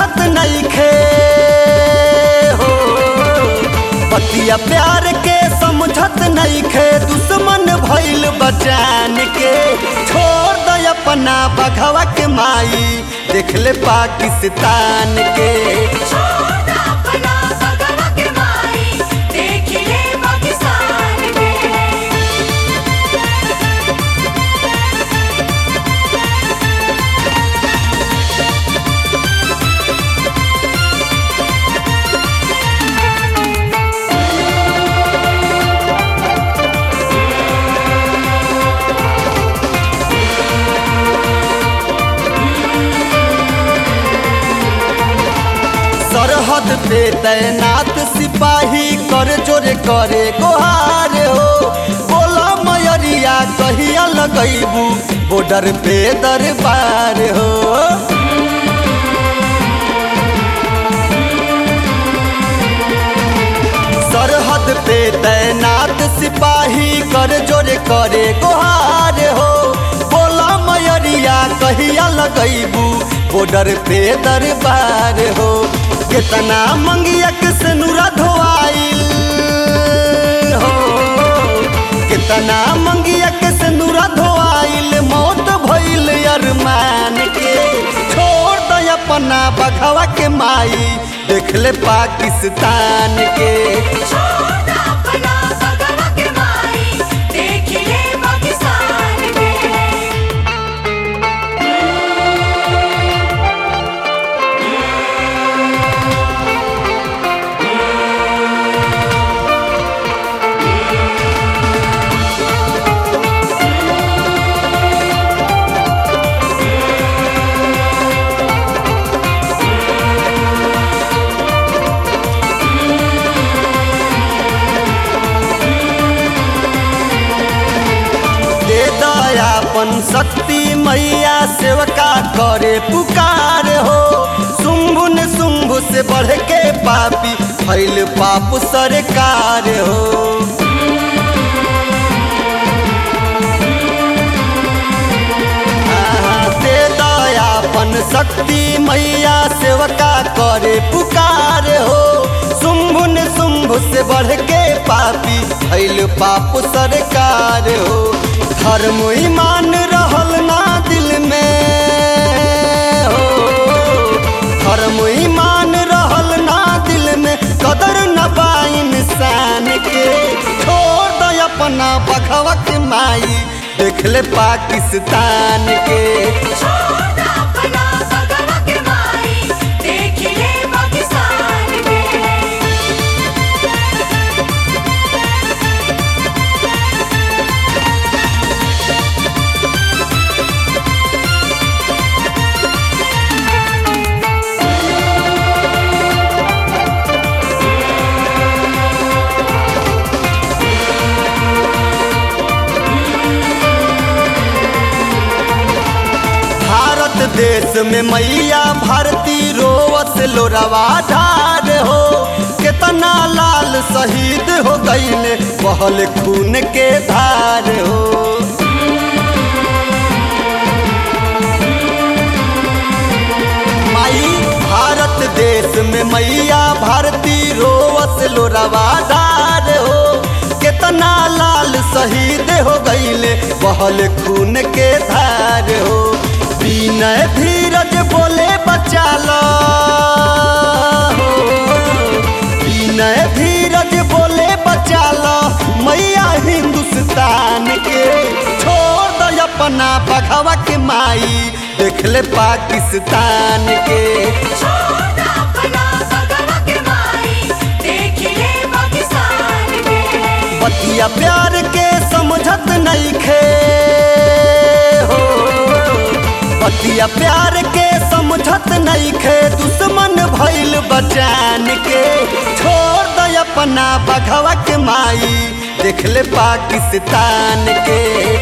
समझत नहीं खे हो पतिया प्यार के समझत नहीं खे दुश्मन भइल बचान के छोड़ दे अपना बघवा के माई देख ले पाकिस्तान के छोड़ अपना बगवा के माई देख ले पाकिस्तान के सरहद पे तैनात सिपाही कर जोरे करे गोहार हो बोला मयरिया कहिया लगैबू बॉर्डर पे दरबार हो सरहद पे तैनात सिपाही कर जोरे करे गोहार हो बोला मयरिया कहिया लगैबू बॉर्डर पे दरबार हो कितना मंगिया से नूरा धोआइल हो कितना मंगिया से नूरा धोआइल मौत भइल अरमान के छोड़ दे अपना बघवा के माई देख ले पाकिस्तान के छोड़ अपना बगवा के माई देख ले पाकिस्तान के दे दयापन शक्ति मैया सेवका करे पुकार हो शुंभु ने शुंभु से बढ़ के पापी फैल पाप सरकार हो आहा, दे दयापन शक्ति मैया सेवका करे पुकार हो शुंभु ने शुंभु से बढ़ के पापी फैल पाप सरकार हो धर्म ईमान रहल ना दिल में हो धर्म ईमान रहल ना दिल में कदर न बा इंसान के छोड़ दे अपना बघवा के माई देख ले पाकिस्तान के छोड़ अपना बगवा के माई देख ले पाकिस्तान के भारत देश में मैया भारती रोवत लोरवा ढार हो कितना लाल शहीद हो गईले बहल खून के धार हो माई भारत देश में मैया भारती रोवत लोरवा ढार हो कितना लाल शहीद हो गईले बहल खून के धार हो विनय धीरज बोले बचा लो विनय धीरज बोले बचा लो मैया हिंदुस्तान के छोड़ दो अपना बघवा के माई देख ले पाकिस्तान के छोड़ अपना बगवा के माई देख ले पाकिस्तान के बतिया प्यार के समझत नहीं खे हो बतिया प्यार के समझत नहीं खे दुश्मन भइल बचान के छोड़ दे अपना बघवा के माई देख ले पाकिस्तान के